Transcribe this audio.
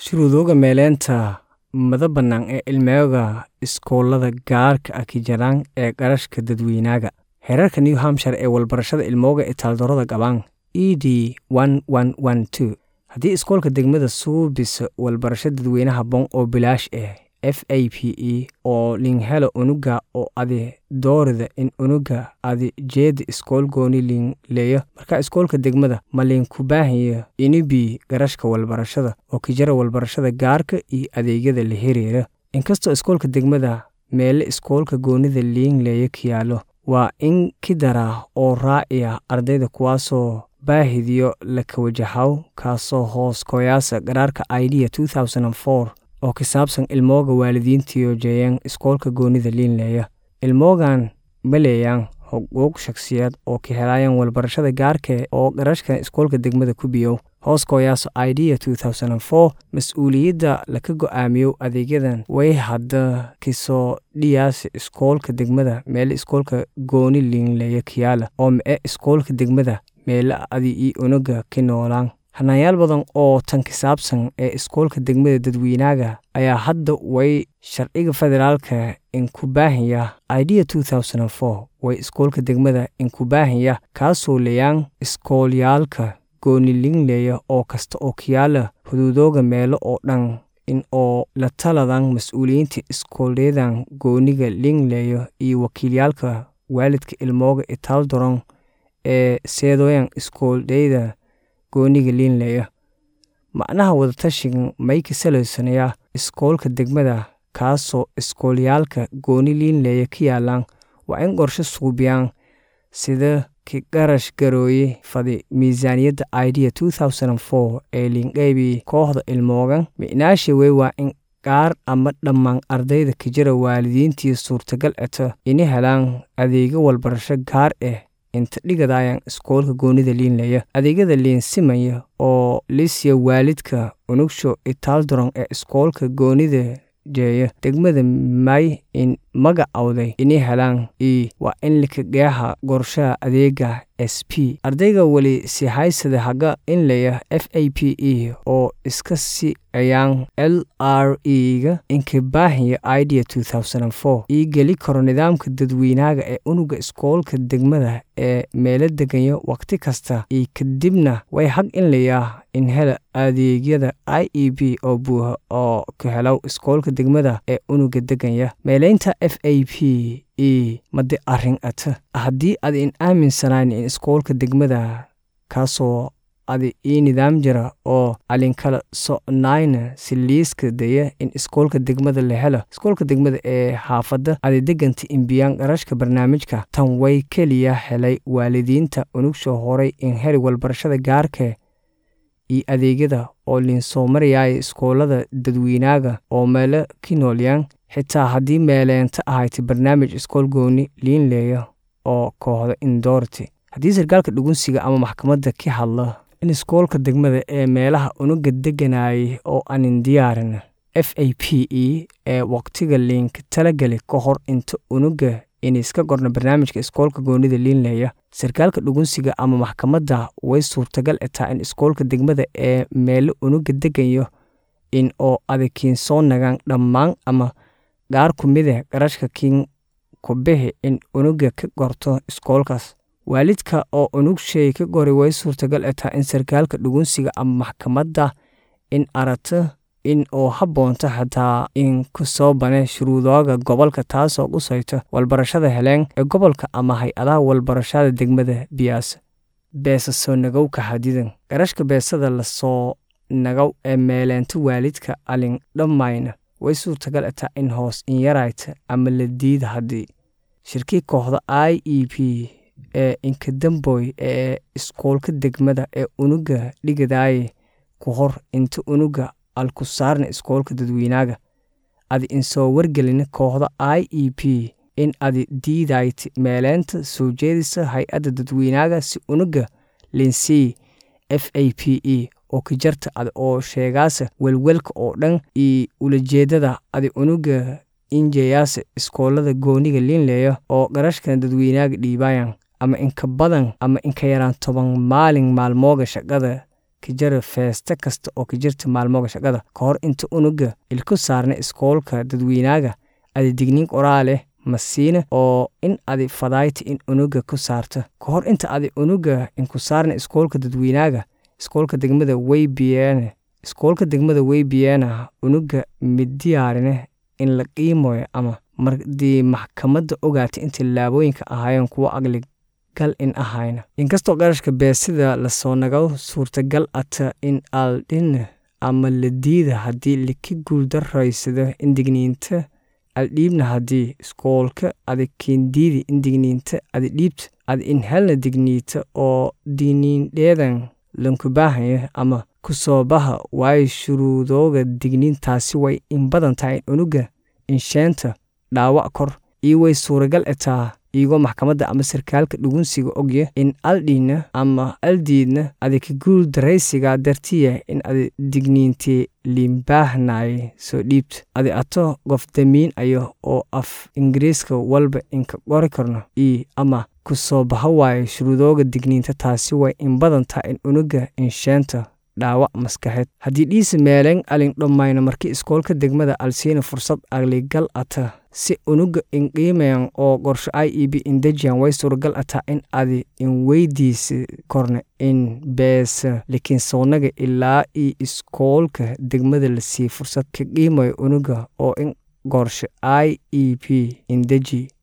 shuruudooga meeleynta mada bannaan ee ilmooga iskoolada gaarka ah kijaraan ee qarashka dadweynaga heerarka new hampshire ee walbarashada ilmooga ee taaldarrada qabaan e d haddii iskoolka degmada suubisa walbarasho dadweynaha bon oo bilaash ah f a p e oo linghelo unuga oo adi doorida in unuga adi jeeda iskool gooni linleeyo marka iskoolka degmada ma liinku baahayo inibi garashka walbarashada oo kijara walbarashada gaarka iyo adeegyada la xiriira inkastoo iskoolka degmada meele iskoolka goonida liinleeyo kiyaalo waa in kidara oo raaciya ardayda kuwaasoo baahidiyo la kawajahaw kaasoo hoos koyaasa qaraarka idea oo ka saabsan ilmooga waalidiintiyo jeeyeen iskoolka goonida liinleeya ilmoogan ma leeyaan xuquuq shakhsiyeed oo ka helaayaan walbarashada gaarka oo qarashka iskoolka degmada ku biyow hoos kooyaaso idea mas-uuliyadda laka go'aamiyo adeegyadan way hadda kisoo dhiyaasa iskoolka degmada meele iskoolka gooni liinleeya kiyaala oo ma'e iskoolka degmada meele adi io unuga ka noolaan hanaanyaal badan oo tan ka saabsan ee iskoolka degmada dadweynaga ayaa hadda way sharciga federaalka inku baahaya idea way iskoolka degmada inku baahaya kaasoo leeyaan iskoolyaalka goonilinleeya oo kasta oo kiyaala xuduudooga meelo oo dhan in oo la taladan mas-uuliyiinta iskoolyadan gooniga liinleeyo iyo wakiilyaalka waalidka ilmooga itaaldoron ee seedoyan iskooldayda gooniga liinleeya macnaha wadatashigan may ka salaysanayaa iskoolka degmada kaasoo iskoolyaalka gooni liinleeya ka yaalaan waa in qorsho suubiyaan sida ka qarash garooye fadi miisaaniyadda idea ee liinqaybi kooxda ilmoogan micnaasha wey waa in qaar ama dhammaan ardayda kijira waalidiintii suurtagal eto ina helaan adeegyo walbarasho gaar ah inta dhigadayan iskoolka goonida liinleeya adeegyada liinsimaya oo lisya waalidka unugsho itaaldoron ee iskoolka goonida jeeya degmada may in magacawday inay helaan i waa in likageeha qorshaha adeega s p ardayga weli si haysada haga inleya f a p e oo iska si ayaan l r e-ga inka baahaya idea ii geli karo nidaamka dadweynaga ee unuga iskoolka degmada ee meelo deganyo wakhti kasta iyo kadibna way hag inlayaa in hela adeegyada i e b oo buuha oo ka helow iskoolka degmada ee unuga deganya meelaynta f a p e made arrin ata haddii ad in aaminsanayn in iskoolka degmada kaasoo adi ii nidaam jira oo alinkala so'nayna si liiska daya in iskoolka degmada la helo iskoolka degmada ee xaafadda adi deganta imbiyaan qarashka barnaamijka tan way keliya helay waalidiinta unugsho horay in heli walbarashada gaarka iyo adeegyada oo liinsoo marayaya iskoolada dadweynaga oo meelo ki noolyaan xitaa haddii meeleenta ahayta barnaamij iskool gooni liinleeya oo kooxda indoorti haddii sarkaalka dhugunsiga ama maxkamadda ka hadla in iskoolka degmada ee meelaha unuga deganayay oo aanin diyaarin f a p e ee wakhtiga liinka talageli ka hor inta unuga inayska qorno barnaamijka iskoolka goonida liinleeya sarkaalka dhugunsiga ama maxkamadda way suurtagal etaa in iskoolka degmada ee meelo unuga degayo in oo adakiin soo nagaan dhammaan ama qaar ku mida qarashka kiin ku bixi in unuga ka qorto iskoolkaas waalidka oo unugshay ka qori way suurtagal etaa in sarkaalka dhugunsiga ama maxkamadda in arato in oo habboonto xataa in ku soo bane shuruudooga gobolka taasoo qusayto walbarashada heleen ee gobolka ama hay-adaha walbarashada degmada biyaasa beesa soo nagowka xadidan qarashka beesada lasoo nagaw ee meeleenta waalidka alin dhammayna way suurtagal etaa in hoos in yarayta ama la diida haddii shirkii kooxda i e p ee inkadamboy ee iskoolka degmada ee unuga dhigadaye ku hor inta unuga alku saarna iskoolka dadweynaga adi insoo wargelin kooxda i e p in adi diidayt meeleenta soo jeedisa hay-adda dadweynaga si unuga linsii f a p e oo ka jarta adi oo sheegaasa welwelka oo dhan iyo ulajeedada adi unuga injeyaasa iskoolada gooniga liinleeya oo qarashkan dadweynaga dhiibayan ama inka badan ama inka yaraan toban maalin maalmooga shaqada ka jara feeste kasta oo ka jirta maalmoga shaqada ka hor inta unuga ilku saarna iskoolka dadweynaaga adi digniin qoraaleh masiina oo in adi fadaayta in unuga ku saarta ka hor inta adi unuga inku saarna iskoolka dadweynaaga iskoolka degmada weybiyeene iskoolka degmada weybiyeena unuga midiyaarine in la qiimoyo ama mardii maxkamadda ogaata in tillaabooyinka ahaayeen kuwo aqli gal in ahayna inkastoo qarashka beesida lasoo nago suurtagal ata in aldhin ama la diida haddii laka guuldaraysado in digniinta aldhiibna haddii iskoolka adi kendiidi in digniinta adi dhiibta adi in helna digniita oo digniindheedan lankubaahanyo ama kusoo baha waayo shuruudooga digniintaasi way in badan tahay in unuga insheenta dhaawac kor iyo way suuragal etaa iyagoo maxkamadda ama sarkaalka dhugunsiga ogya in aldhiina ama aldiidna adi ka guul daraysigaa dartiya in adi digniintii liinbaahnaaye soo dhiibta adi ato qof damiin ayo oo af ingiriiska walba inka qori karno io ama ku soo baha waayo shuruudooga digniinta taasi way in badan taha in unuga insheenta dhaawac maskaxeed haddii dhiisa meeleen alin dhammayno markii iskoolka degmada alsiina fursad aqligal ata si unuga inqiimayan oo qorsho i e b indejiyan way suuragal ataa in adi in weydiisa korna in beesa likinsoonaga ilaa io iskoolka degmada lasii fursad ka qiimayo unuga oo in qorsho i e b indeji